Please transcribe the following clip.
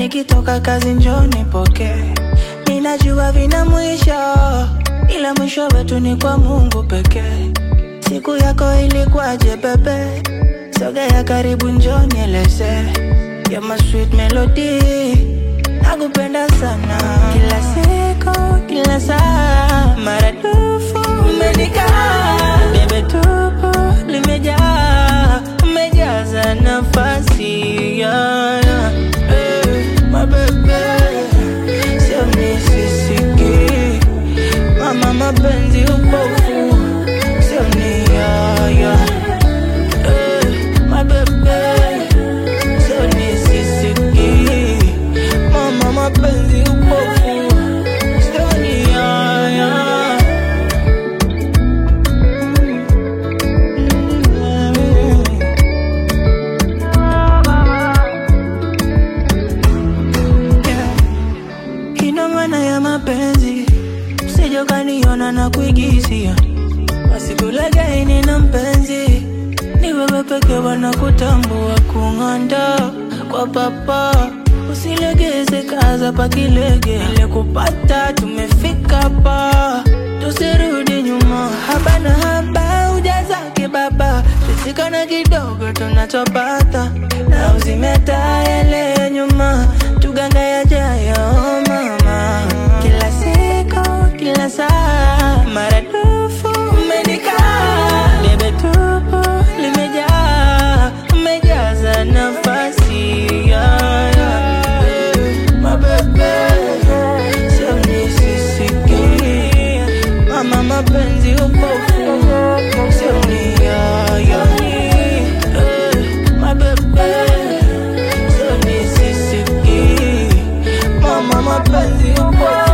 nikitoka kazi njoni poke. Ninajua vina mwisho, ila mwisho wetu ni kwa Mungu pekee. Siku yako ilikuwaje bebe? Sogea karibu njoni eleze. You're my sweet melody, nakupenda sana. Kila siku, kila saa, maradufu umenikaa. Bebe tupo limejaa, umejaza nafasi yeah, yeah. Eh, my baby, sio nisisiki mama, mapenzi upofu, sio ni yeah, yeah. Eh, my baby, sio nisisiki mama, mapenzi upofu, sio ni yeah, yeah. Yeah. Ina maana ya mapenzi, usije ukaniona na kuigizia. Wasikulegeini na mpenzi, ni wewe pekee wanakutambua kung'anda kwa papa. Usilegeze kaza pakilege, ile kupata tumefika pa, tusirudi nyuma. Haba na haba ujazake baba, tusikana kidogo tunachopata, na uzimeta yale nyuma, tuganga yajayo mama. Kila siku, kila saa, maradufu umenikaa, bebe tupo limejaa, umejaza nafasi yeah, yeah. My baby, sio nisisiki mama, mapenzi upofu, sio ni yeah, yeah. Eh, my baby, sio nisisiki mama, mapenzi upofu